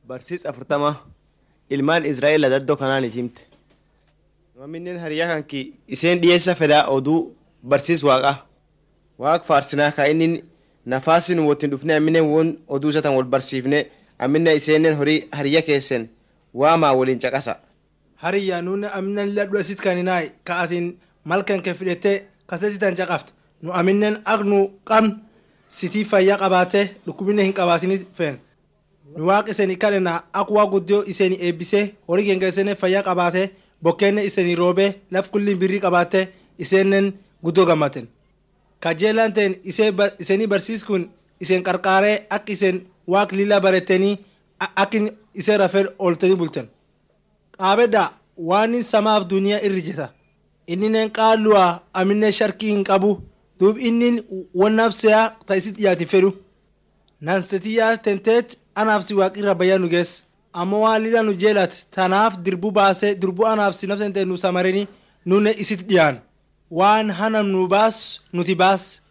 Barsiis afurtama ilmaan Israa'eel daddoo kanaan himte. Maaminneen hariyaa kanki iseen dhiyeessa fedaa oduu barsiis waaqa. Waaq faarsinaa ka inni nafaasin wottiin dhufne amminen won oduu isatan wal barsiifne amminen iseenen horii hariya keessa waamaa waliin caqasa. Hariyyaa nuuni aminan ladhu asit kaninaay ka atin malkan ke fidhete kasesitan caqaft nu aminen ak nu qabn sitii fayyaa qabaate dhukkubinne hin qabaatini feen. Nu waaq iseni kadhena ak waa guddoo iseni eebbise horii keenya isene fayyaa qabaate bokkeenne iseni roobe laf kulliin birrii qabaate iseenen guddoo gammaten. Kajeelaan ta'en iseni barsiiskun isen qarqaaree ak isen waaq lila barettanii ak isen rafee ooltanii bultan. qaabedha waan samaaf duniyaa irri jeta inninen qaalluwa aminen sharkii hin qabu duub innin wonnabseya ta isit dhiyaati fedhu nansetiyaa tenteet anaaf si waaqirra bayyaa nu gees ammoo waan lila nu jeelat tanaaf dirbu baase dirbu anaaf si nabsente nu samareni nune isit dhiyaan waan hana nu baas nuti baas